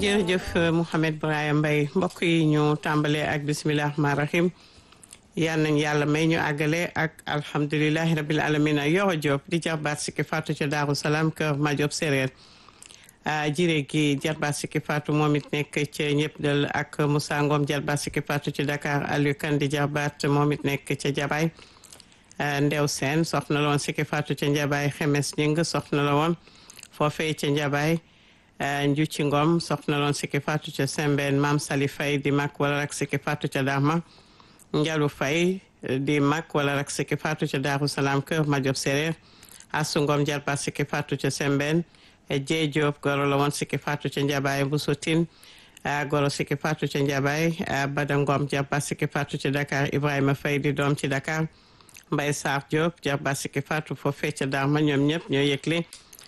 jërëjëf Mouhamed Brahim Mbaye mbokk yi ñu tàmbalee ak bisimilah rahmaani rahim yal nañ yàlla may ñu àggale ak alhamdulilahi rabil alamin Yoro Diop di jarbaat sikki Fatou ca Daaru Salaam kër Madiop Séréer jiré gi jarbaat sikki Fatou moom it nekk ca ñëpp dal ak Moussa Ngom jarbaat sikki Fatou ci Dakar Aliou Kane di jarbaat moom it nekk ca Jabaay Ndew Seen soxna la woon sikki Fatou ca Njabaay Xemes Ñing soxna la woon foofee ca Njabaay Njuci Ngom soxna loon sikki Fatou ca Sembène Maam Sali Fay di mag wala rak sikki Fatou ca Dahma Njalu Fay di mag wala rak sikki Fatou ca Daaru Salaam kër Madiop Séréer Asu Ngom jarba sikki Fatou ca Sembène Jee Diop goro la woon sikki Fatou ca Njabaay bu Sotin goro sikki Fatou ca Njabaay Bada Ngom jarba sikki Fatou ca Dakar Ibrahima Fay di doom ci Dakar Mbay Sarr Diop jarba sikki Fatou foofee ca Dahma ñoom ñëpp ñoo yëgle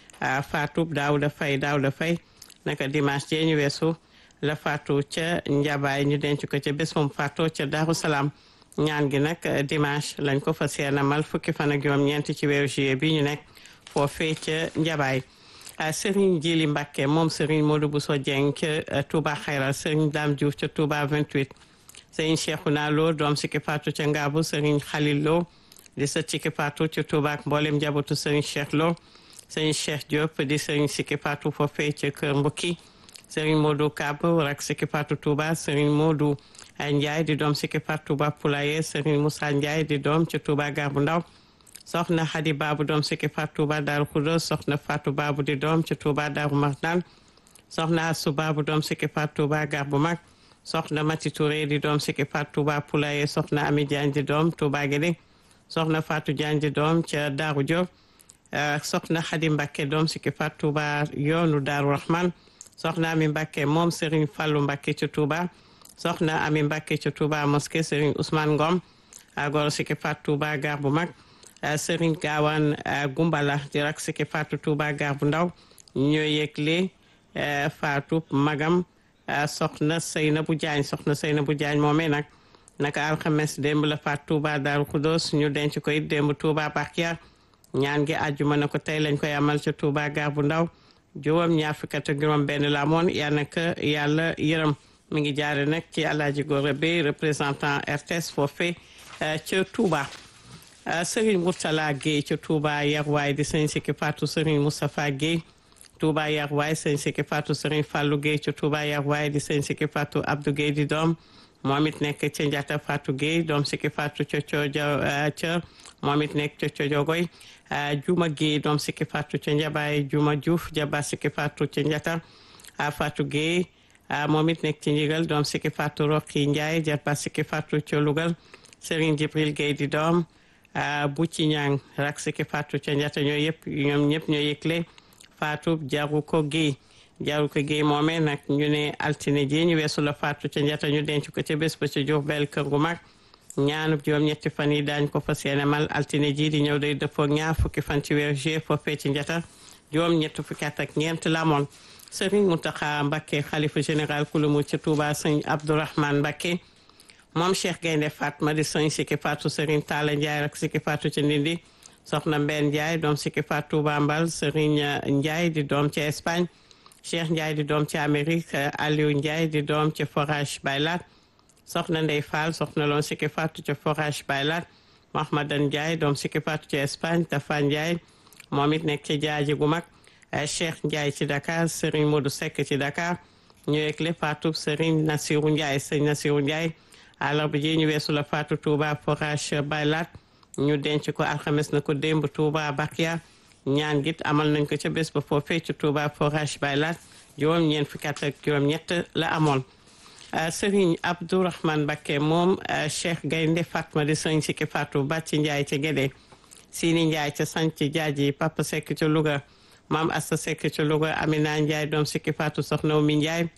Fatou Daouda Faye Daouda Faye naka dimanche jee ñu weesu la Fatou ca Njabaay ñu denc ko ca bés moom Fatou ca Daaru Salaam ñaan gi nag dimanche lañ ko fas yéene amal fukki fan ak juróom-ñeent ci weeru juillet bi ñu nekk foofee ca Njabaay Serigne Jili Mbacke moom Serigne Modou Bousso Dieng ca Touba Xayral Serigne Dame Diouf ca Touba 28 Serigne Cheikhouna Lo doom sikki Fatou ca Ngaabu Serigne Khalil Lo di sët sikki Fatou ca Touba ak mboolem njabootu Serigne Cheikh Lo sëriñ Cheikh Diop di sëriñ Sikki Fatou foofee ca Kër Mbukki sëriñ Modou Kab rak Sikki Fatou Touba sëriñ Modou Ndiaye di doom Sikki Fatou Touba Poulaye sëriñ Moussa Ndiaye di doom ca Touba Garbu Ndaw soxna Hadi Babu doom Sikki Fatou Touba Darou Khoudoss soxna Fatou Babu di doom ca Touba Darou Marnane soxna Assou Babu doom Sikki Fatou Touba Garbu Mag soxna Mati Touré di doom Sikki Fatou Touba Poulaye soxna Ami Diagne di doom Touba Guédé soxna Fatou Diagne di doom ca Darou Diop soxna Xadi Mbàkke doom sikki Fatou Touba yoonu Daaru Rahman soxna Ami Mbàkke moom Serigne Fallou Mbàkke ci Touba soxna Ami Mbàkke ci Touba mosquée Serigne Ousmane Ngom goro sikki Fatou Touba gar bu mag Serigne Gaawaan Gumbala di rak sikki Fatou Touba gar bu ndaw ñoo yëgle Fatou magam soxna Seynabu Jaañ soxna Seynabu Jaañ moomee nag naka alxames démb la Fatou Touba Daaru Xudoos ñu denc ko it démb Touba Bakiya ñaan gi àjjuma na ko tey lañ koy amal ca Touba gar bu ndaw juróom ñaar fukk ak juróom benn la amoon yal na ko yàlla yërëm mi ngi jaare nag ci Alaaji Gora Bey représentant RTS foofee ca Touba Serigne Mourtala Gueye ca Touba Yarwaay di sëñ Sikki Fatou Serigne Moustapha Gueye Touba Yarwaay sëñ Sikki Fatou Serigne Fallou Gueye ca Touba Yarwaay di sëñ Sikki Fatou Abdou Gueye di doom moom it nekk ca Njata Fatou Gueye doom Sikki Fatou ca Cooja ca moom it nekk ca Cojogoy Juma Gueye doom Sikki Fatou ca Njabaay Juma Diouf jaba Sikki Fatou ca Njata Fatou Gueye moom it nekk ci Ndigal doom Sikki Fatou Roqi Ndiaye jaba Sikki Fatou ca Lougal Serigne Jibril Gueye di doom bu ci ñang rak Sikki Fatou ca Njata ñoo yëpp ñoom ñëpp ñoo yëgle Fatou jaru ko Gueye jaru ko Gueye moomee nag ñu ne altine ji ñu weesu la Fatou ca Njata ñu denc ko ca bés ba ca Diourbel kër gu mag ñaanub juróom ñetti fan yi daañ ko fas yéene mal altine ji di ñëw day dëppoo ñaar fukki fan ci weer juillet foofee ci njata juróom ñetti fukki at ak ñeent la amoon sëriñ Mountakha Mbacké xalifa général kulumu ci Touba sëñ Abdourahmane Mbacké moom Cheikh Gaynde Fatma di sëñ Sikki Fatou sëriñ Talla Ndiaye rek Sikki Fatou ci Ndindi soxna Mbène Ndiaye doom Sikki Fatou Touba Mbal sëriñ Ndiaye di doom ci Espagne Cheikh Ndiaye di doom ci Amérique Aliou Ndiaye di doom ci forage Baylat soxna Ndey Fall soxna loon Sikki Fatou ca forage Baylat Mahmadan Ndiaye doom Sikki Fatou ca Espagne Tafa Ndiaye moom it nekk ci jaaji gu mag Cheikh Ndiaye ci Dakar Serigne Modou Seck ci Dakar ñu yegle Fatou Serigne Nassirou Ndiaye sëñ Nassirou Ndiaye àllarba ji ñu weesu la Fatou Touba forage Baylat ñu denc ko alxames na ko démb Touba Bakia ñaan git amal nañ ko ca bés ba foofee ci Touba forage Baylat juróom ñeent fukki at ak juróom ñett la amoon Sëriñ Abdourahmane Mbacké moom Cheikh Gaynde Fatma di sëriñ Sikki Fatou Bàcci Ndiaye ca Gédé Sini Ndiaye ca Sanc Jaaji Papa Seck ca Louga Maam Asta Seck ca Louga Amina Ndiaye doom Sikki Fatou soxna Umi Ndiaye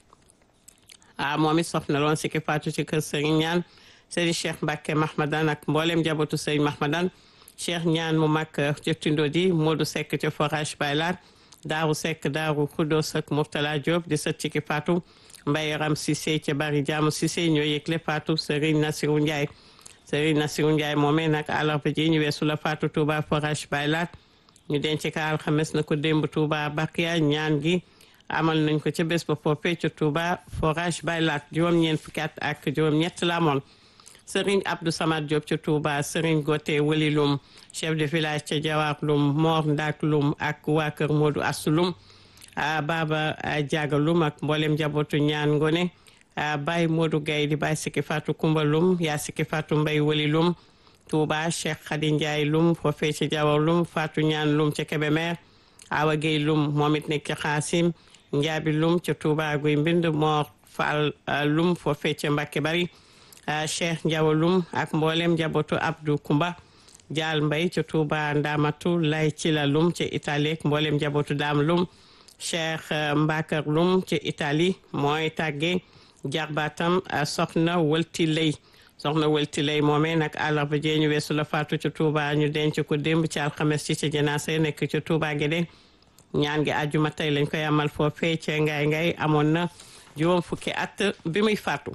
ah moom it soxna loon Sikki Fatou ci kër Sëriñ ñaan Sëriñ Cheikh Mbacké Mahmadan ak mboolem njabootu Sëriñ Mahmadan Cheikh ñaan mu mag ca Tindodi Modou Seck ca forage Baylat Daaru Seck Daaru Khoudoss ak Mourtala Diop di sët Sikki Fatou Mbaye Ram Cissé ca bari jaamu Cissé ñoo yëgle Fatou Serigne Nassirou Ndiaye Serigne Nassirou Ndiaye moomee nag àllarba ji ñu weesu la Fatou Touba forage Baylat ñu denc ka alxames na ko démb Touba Bakiya ñaan gi amal nañ ko ca bés ba foofee ca Touba forage Baylat juróom-ñeent fukki at ak juróom-ñett la amoon Serigne Abdou Samad Diop ca Touba Serigne Gote Wali Lum chef de village ca Jawar Lum Mor Ndak Lum ak waa kër Modou Assou Lum Baba Diaga Lum ak mboolem njabootu ñaan ngone Baye Modou Gaye di Baye Siki Fatou Kumba Lum yaa Siki Fatou Mbay Wali Lum Touba Cheikh Khady Ndiaye Lum foofee ca Jawar Lum Fatou ñaan Lum ca Kébémer Awa Gueye Lum moom it nekk ca Xaasim Njaabi Lum ca Touba Guy Mbind Mor Fall Lum foofee ca Mbàkke Bari Cheikh Ndiawa Lum ak mboolem njabootu Abdou Kumba Jaal Mbay ca Touba Ndamatu Lay ci la Lum ca Italie ak mboolem njabootu Daam Lum Cheikh Mbakar Lum ca Italie mooy tàgge jarbaatam soxna Wëlti Lay soxna Wëlti Lay moomee nag àllarba jee ñu weesu la faatu ca Touba ñu denc ko démb ci alxames ci ca janaasa nekk ca Touba Guédé ñaan gi àjjuma tey lañ koy amal foofee ca ngay ngay amoon na juróom fukki at bi muy faatu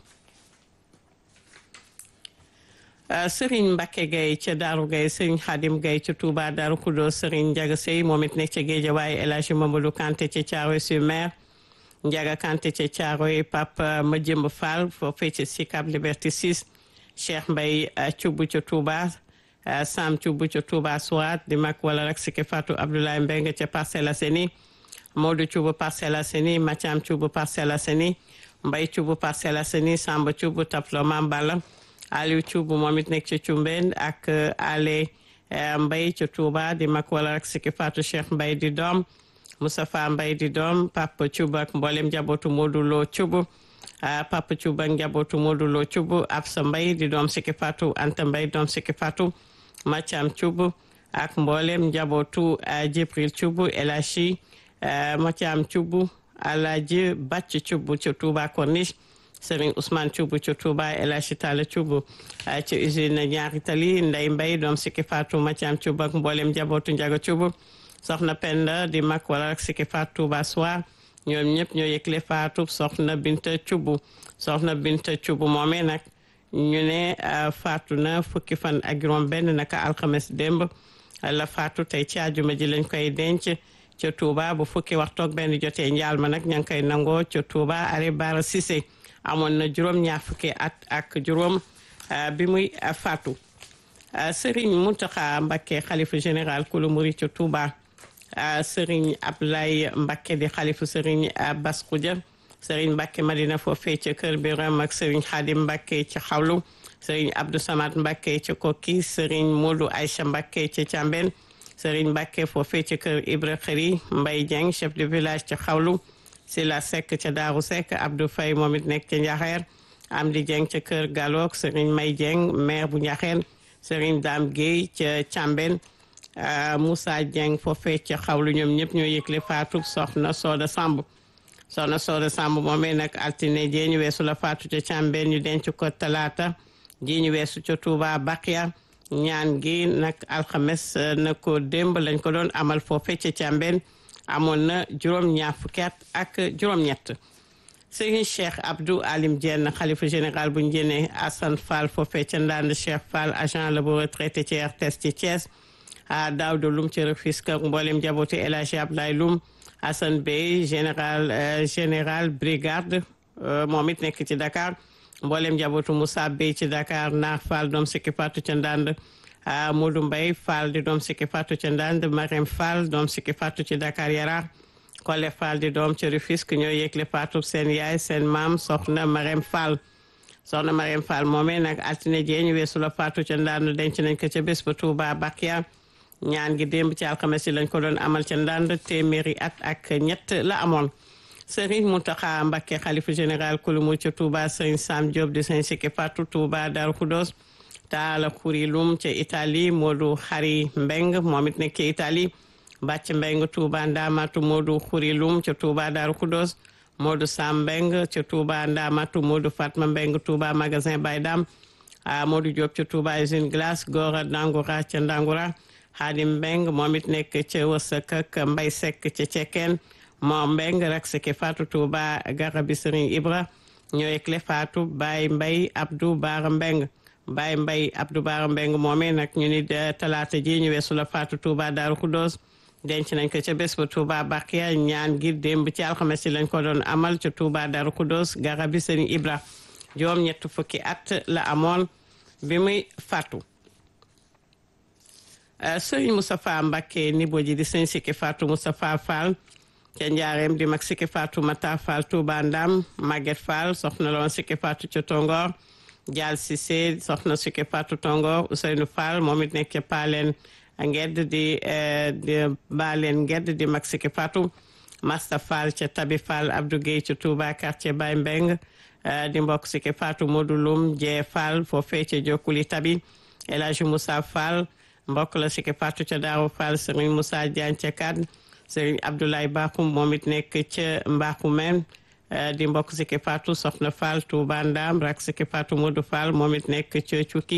Serigne Mbacke Gueye ca Daaru Gueye Serigne Khadim Gueye ca Touba Daaru Kudo Serigne Ndiaga Sey moom it nekk ca Géejawaay El Hadji Mamadou Kanté ca Thiaroye sur Mer Ndiaga Kanté ca Thiaroye Papa Madjimb Fall foofee ca Sicap Liberté 6 Cheikh Mbaye Thioub ca Touba Sam Thioub ca Touba Souad di mag wala rek Siki Fatou Abdoulaye Mbengue ca Parcelles Assainies Modou Thioub Parcelles Assainies Mathiam Thioub Parcelles Assainies Mbaye Thioub Parcelles Assainies Samba Thioub Taplo Mambala Aliou Thioub moom it nekk ca Cumbeen ak Ale Mbaye ca Touba di mag wala rek Siki Fatou Cheikh Mbaye di doom Moustapha Mbaye di doom Papa Thioub ak mboolem njabootu Modou Lo Thioub Papa Thioub ak njabootu Modou Lo Thioub Absa Mbaye di doom Siki Fatou Anta Mbaye doom Siki Fatou Mathiam Thioub ak mboolem njabootu Jibril Thioub El Hadji Mathiam Thioub Alaaji Bàcc Thioub ca Touba Corniche Serigne Ousmane Thioub ca Touba El Hadji Talla Thioub ca usine ñaari tali Ndey Mbay doom Siki Fatou Mathiam Thioub ak mboolem njabootu Njaga Thioub soxna Penda di mag wala rek Siki Fatou Touba Soir ñoom ñëpp ñoo yëgle Fatou soxna Binta Thioub soxna Binta Thioub moomee nag ñu ne faatu na fukki fan ak juróom benn naka alxames démb la faatu tey ci àjjuma ji lañ koy denc ca Touba bu fukki waxtoog benn jotee njaal ma nag ña ngi koy nangoo ca Touba are Bara Cissé amoon na juróom ñaar fukki at ak juróom bi muy faatu Serigne Mountakha Mbacké xalifa général kulu muri ca Touba Serigne Ablaye Mbacké di xalifa Serigne Bass Khoudia Serigne Mbacké Madina foofee ca Kër Biram ak Serigne Khadim Mbacké ca Xawlu Serigne Abdou Samad Mbacké ca Kokki Serigne Modou Aïcha Mbacké ca Thiambène Serigne Mbacké foofee ca Kër Ibra Khari Mbaye Dieng chef de village ca Xawlu Sila Seck ca Daaru Seck Abdou Faye moom it nekk ca Njaxeer Amdi Dieng ca Kër Galok Serigne May Dieng maire bu Njaxeen Serigne Dame Guèye ca Thiambène Moussa Dieng foofee ca Xawlu ñoom ñëpp ñoo yëgle faatu soxna Soda Samb soxna Soda Samb moomee nag altine jii ñu weesu la faatu ca Càmbeen ñu denc ko talaata ji ñu weesu ca Touba Bakia ñaan gi nag alxames na ko démb lañ ko doon amal foofe ca Càmbeen amoon na juróom-ñaar fukki at ak juróom-ñett Serigne Cheikh Abdou Alim Diène xalifa général bu njëne Assane Fall foofe ca Ndande Cheikh Fall agent la bu retraité ci RTS ci Thiès a Daouda Loum ci Rufisque ak mboolem njabootu El Hadji Abdoulaye Loum Assane Bey général général brigade moom it nekk ci Dakar mboolem njabootu Moussa Bey ci Dakar Naar Fall doom Siki Fatou ca Ndande Modou Mbaye Fall di doom Siki Fatou ca Ndande Marème Fall doom Siki Fatou ci Dakar Yara Kole Fall di doom ci Rufisque ñoo yëgle Fatou seen yaay seen maam soxna Marème Fall soxna Marème Fall moomee nag altine jee ñu weesu la Fatou ca Ndande denc nañ ko ca bés ba Touba Bakia ñaan gi démb ci alxames yi lañ ko doon amal ca ndànd téeméeri at ak ñett la amoon Serigne Mountakha Mbacké xalifa général kulumu ca Touba Serigne Sam Diop di Serigne Siki Fatou Touba Darou Khoudoss Taala Kurilum ca Italie Modou Xari Mbeng moom it nekk ca Italie Bàcc Mbeng Touba Ndamatu Modou Xurilum ca Touba Darou Khoudoss Modou Sam Mbeng ca Touba Ndamatu Modou Fatma Mbeng Touba magasin Baydam Modou Diop ca Touba usine glace Gora Dangoura ca Ndangoura Xaadim Mbeng moom it nekk ca Wësëk ak Mbay Sekk ca Cekkeen moo Mbeng rak Siki Fatou Touba Garabi Serigne Ibra ñooy clé Fatou Baye Mbay Abdou Baara Mbeng Baye Mbay Abdou Baara Mbeng moomee nag ñu ni talaata ji ñu weesu la Fatou Touba Daaru Khoudoss denc nañ ko ca bés ba Touba Bakia ñaan gi démb ci alxames ci lañ ko doon amal ca Touba Darou Khoudoss garabi Sëriñ Ibra juróom ñett fukki at la amoon bi muy fàttu sëriñ Moustapha Mbacké nibo ji di sëñ Sikki Fatou Moustapha Fall ca njaareem di mag Sikki Fatou Mata Fall Touba Ndam Maguette Fall soxna loon Sikki Fatou ca Tongor Dial Cissé soxna Sikki Fatou Tongor Ousseynou Fall moom it nekk ca Paleen ngedd di di Baleen ngedd di mag Sikki Fatou Masta Fall ca Tabi Fall Abdou Guèye ca Touba quartier Baye Mbeng di mbokk Sikki Fatou Modou Loum Jee Fall foofee ca Jokkuli Tabi El Hadji Moussa Fall mbokk la Sikki Fatou ca Daaru Fall Serigne Moussa Diagne ca Kad Serigne Abdoulaye Bakhoum moom it nekk ca Mbakhoumène di mbokk Sikki Fatou Soxna Fall Touba Ndam rak Sikki Fatou Modou Fall moom it nekk ca Cukki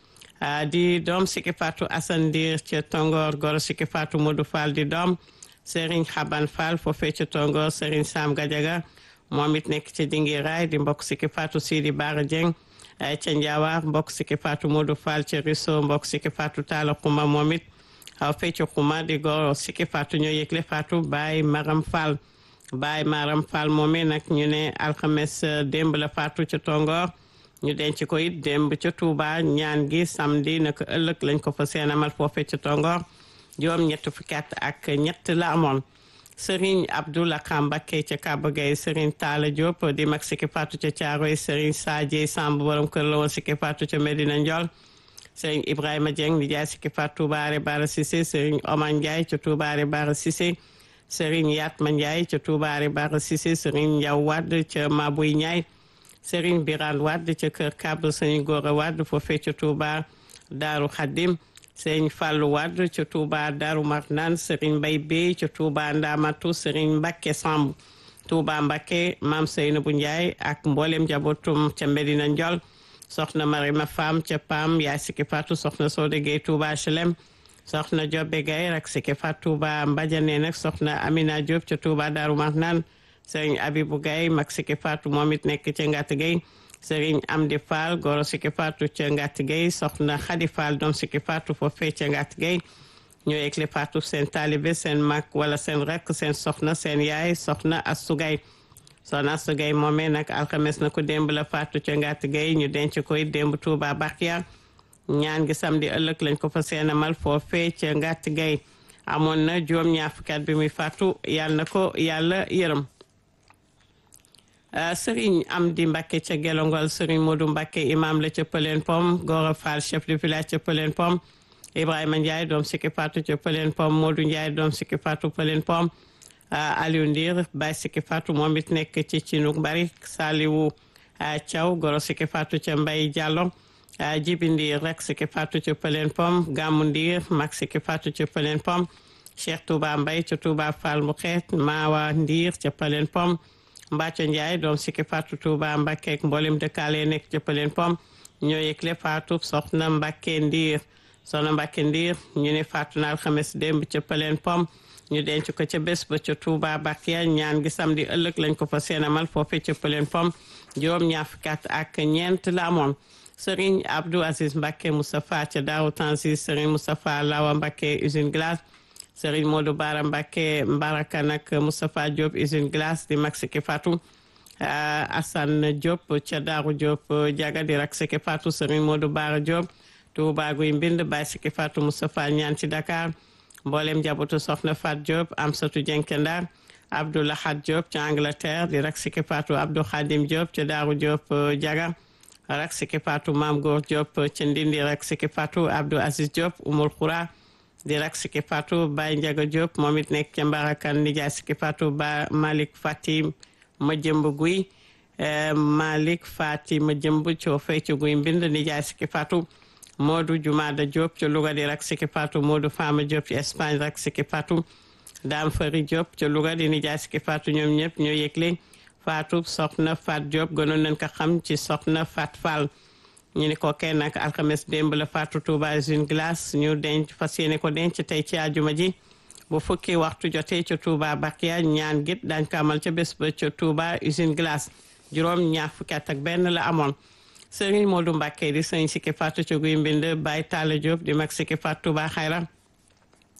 di doom Sikki Fatou Assane Ndir ca Tongor goro Sikki Fatou Modou Fall di doom Serigne Xaban Fall foofee ca Tongor Serigne Sam Gadiaga moom it nekk ca Dingiraay di mbokk Sikki Fatou Sidi Bara Dieng ca Njaawaar mbokk Sikki Fatou Modou Fall ca Risso mbokk Sikki Fatou Talla Xuma moom it aw fecc Xuma di goro Sikki Fatou ñoo yëgle Fatou Baye Maram Fall Baye Maram Fall moomee nag ñu ne alxames démb la Fatou ca Tongor ñu denc ko it démb ca Touba ñaan gi samedi naka ëllëg lañ ko fa seenamal foofee ca Tongor juróom ñett fukki at ak ñett la amoon Serigne Abdoulaye Kambake ca Kaba Gueye Serigne Talla Diop di mag Sikki Fatou ca Thiaroye Serigne Sadie Samb borom kër la woon Sikki Fatou ca Medina Ndiol Serigne Ibrahima Dieng di jaay Sikki Fatou Toubaare Bara Cissé Serigne Omar Ndiaye ca Toubaare Bara Cissé Serigne Yatma Ndiaye ca Toubaare Bara Cissé Serigne Ndiaw Wade ca Mabuy Ndiaye Serigne Birane Wade ca Kër Kab Serigne Gora Wade foofee ca Touba Daaru Khadim Serigne Fallou Wade ca Touba Darou Marnane Serigne Mbaye Bey ca Touba Ndamatu Serigne Mbacké Samb Touba Mbacké Mame Seynabou Ndiaye ak mboolem njabootum ca Medina Ndiol soxna Marima Fam ca Pam yaay Sikki Fatou soxna Sode Gueye Touba HLM soxna Jobe Gaye rak Sikki Fatou Touba Mbadiane nag soxna Amina Diop ca Touba Darou Marnane Serigne Abibou Gaye mag Sikki Fatou moom it nekk ca Ngatt Gueye Serigne Amdi Fall goro Sikki Fatou ca Ngatt Gueye soxna Khady Fall doom Sikki Fatou foofee ca Ngatt Gueye ñoo yëgle Fatou seen taalibe seen mag wala seen rekk seen soxna seen yaay soxna Astou Gaye soxna Astou Gaye moomee nag alxames na ko démb la Fatou ca Ngatt Gueye ñu denc koy démb Touba Bakia ñaan gi samedi ëllëg lañ ko fa seenamal foofee ca Ngatt Gueye amoon na juróom ñaar fukki at bi muy Fatou yàlla na ko yàlla yërëm sëriñ Amdi Mbacke ca Gelongol sëriñ Modou Mbacke imam la ca Pëleen Pom Gora Fall chef de village ca Pëleen Pom Ibrahima Ndiaye doom Sikki Fatou ca Pëleen Pom Modou Ndiaye doom Sikki Fatou Pëleen Pom Aliou Ndir Baye Sikki Fatou moom it nekk ci Cinuk Bari Saliwu Thiaw Goro Sikki Fatou ca Mbay Diallo Jibi Ndir rek Sikki Fatou ca Pëleen Pom Gammu Ndir mag Sikki Fatou ca Pëleen Pom Cheikh Touba Mbay ca Touba Fall mu xeet Maawa Ndir ca Pëleen Pom Mbacco Ndiaye doom Sikki Fatou Touba Mbacke ak mboolem dëkkaale nekk ca Pëleen Pom ñoo yëgle Fatou soxna Mbacke Ndiir soxna Mbacke Ndiir ñu ne Fatou na alxames démb ca Pëleen Pom ñu denc ko ca bés ba ca Touba Bakia ñaan gi samedi ëllëg lañ ko fa seenamal foofee ca Pëleen Pom juróom ñaar fukki at ak ñeent la amoon Serigne Abdou Aziz Mbacke Moustapha ca Daaru Tanzil Serigne Moustapha Lawa Mbacke usine glace Serigne Modou Bara Mbacke Mbaraka nag Moustapha Diop usine glace di mag Sikki Fatou Assane Diop ca Daaru Diop jaga di rak Sikki Fatou Serigne Modou Bara Diop Touba guy mbind Baye Sikki Fatou Moustapha ñaan ci Dakar mboolem njabootu Soxna Fat Diop Amsatou Jenkendar Abdou Lahad Diop ca Angleterre di rak Sikki Fatou Abdou Khadim Diop ca Daaru Diop jaga rak Sikki Fatou Mam Góor Diop ca Ndindi rak Sikki Fatou Abdou Aziz Diop Umul Khoura di rak Sikki Fatou Baye Ndiaga Diop moom it nekk ca Mbarakan nijaay Sikki Fatou ba Malick Fatim ma jëmb guy Malick Fatim ma jëmb coo fay ci guy mbind nijaay Sikki Fatou Modou Jumada Diop ca Louga di rak Sikki Fatou Modou Fama Diop ci Espagne rak Sikki Fatou Dame Fari Diop ca Louga di nijaay Sikki Fatou ñoom ñëpp ñoo yëgle Fatou soxna Fat Diop gënoon nañ ko xam ci soxna Fat Fall ñu ni ko kenn nag alxames démb la Fatou Touba usine glace ñu denc fas yéene ko denc tey ci àjjuma ji bu fukki waxtu jotee ca Touba Bakia ñaan git dañ ko amal ca bés ba ca Touba usine glace juróom ñaar fukki at ak benn la amoon Serigne Modou Mbacke di sëñ Sikki Fatou ca guy mbind Baye Talla Diop di mag Sikki Fatou Touba xayra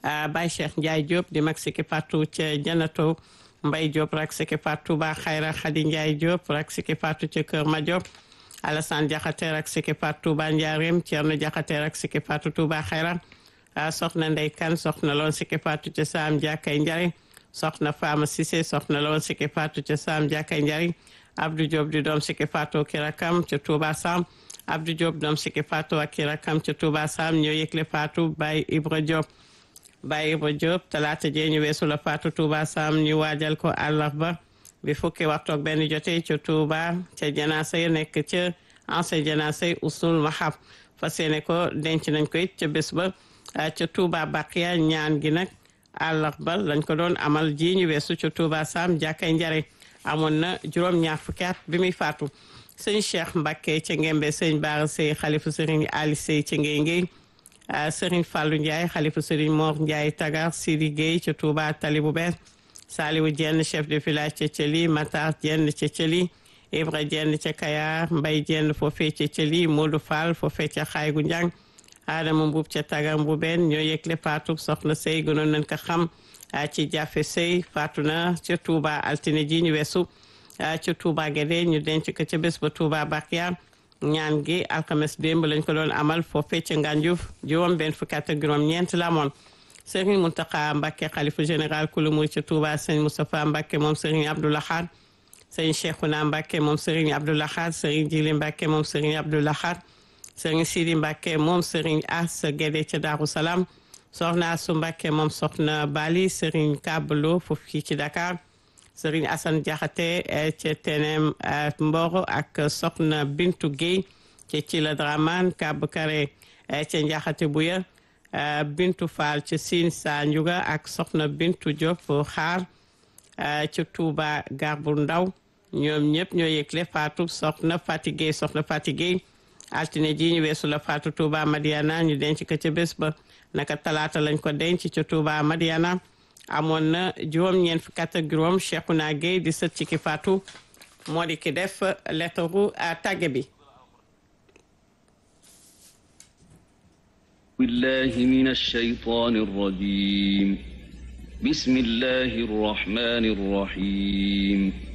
Baye Cheikh Ndiaye Diop di mag Siki Fatou ca Janato Mbaye Diop rak Siki Fatou ba Xayra Khady Ndiaye Diop rak Siki Fatou ca Kër Madiop Alassane Diakhaté rak Siki Fatou Touba Ndiarème Thierno Diakhaté rak Siki Fatou Touba Xayra soxna Ndey Kan soxna loon Siki Fatou ca Saam Jàkkay Njari soxna Fama Cissé soxna loon Siki Fatou ca Saam Jàkkay Njari Abdou Diop di doom Siki Fatou ki rakam ca Touba Sam Abdou Diop doom Siki Fatou ak ki rakam ca Touba Sam ñoo yëgle Fatou Baye Ibra Diop Baye Ibra Diop talaata jee ñu weesu la Fatou Touba Sam ñu waajal ko àllarba bi fukki waxtu ak benn jotee ca Touba ca janaasa yi nekk ca ancien janaasa yi usul mahab fas yéene ko denc nañ ko it ca bés ba ca Touba Baqiya ñaan gi nag àllarba lañ ko doon amal ji ñu weesu ca Touba Sam jàkkay njare amoon na juróom-ñaar fukki at bi muy faatu sëñ Cheikh Mbacke ca Ngembe sëñ Baara Sey xalifu sëriñ Ali Sey ca Ngey Ngey sëriñ Fallou Ndiaye xalifu sëriñ Mor Ndiaye Tagar Sidi Gueye ca Touba Tali bu bees Saliwu Jenn chef de village ca Thieli Matar Jenn ca Thieli Ibra Jenn ca Kayar Mbay Jenn foofee ca Thieli Modou Fall foofee ca Xaygu Njang Adama Mbuub ca Tagar Mbubeen ñoo yëgle faatu soxna Sey gënoon nañ ko xam ci jafe Sey faatu na ca Touba altine ji ñu weesu ca Touba Guédé ñu denc ko ca bés ba Touba Bakia ñaan gi alxames démb lañ ko doon amal foofee ca Ngànjuuf juróom benn fukki at ak juróom ñeent la amoon Serigne Mountakha Mbacké xalifa général kulu muy ca Touba Serigne Moustapha Mbacké moom Serigne Abdou Lahad Serigne Cheikhouna Mbacké moom Serigne Abdou Lahad Serigne Djili Mbacké moom Serigne Abdou Lahad Serigne Sidi Mbacké moom Serigne As Guédé ca Darou Salam soxna Asu Mbacké moom soxna Bali Serigne Kablo foofu fii ci Dakar Serigne Assane Diakhaté ca Tenem Mboro ak soxna Bintu Guèye ca Thila Dramane Kab Kare ca Ndiakhate Bouya Bintu Fall ca Sine Sa Ndiouga ak soxna Bintu Diop xaar ca Touba Garbu Ndaw ñoom ñëpp ñoo yëgle faatu soxna Fati Guèye soxna Fati Guèye altine ji ñu weesu la faatu Touba Madiana ñu denc ko ca bés ba naka talaata lañ ko denc ca Touba Madiana amoon na juróom-ñeent fukk ak juróom Cheikhouna Gueye di sët ci ki faatu moo di ki def lettaru tàgge bi بالله من الشيطان الرجيم بسم الله الرحمن الرحيم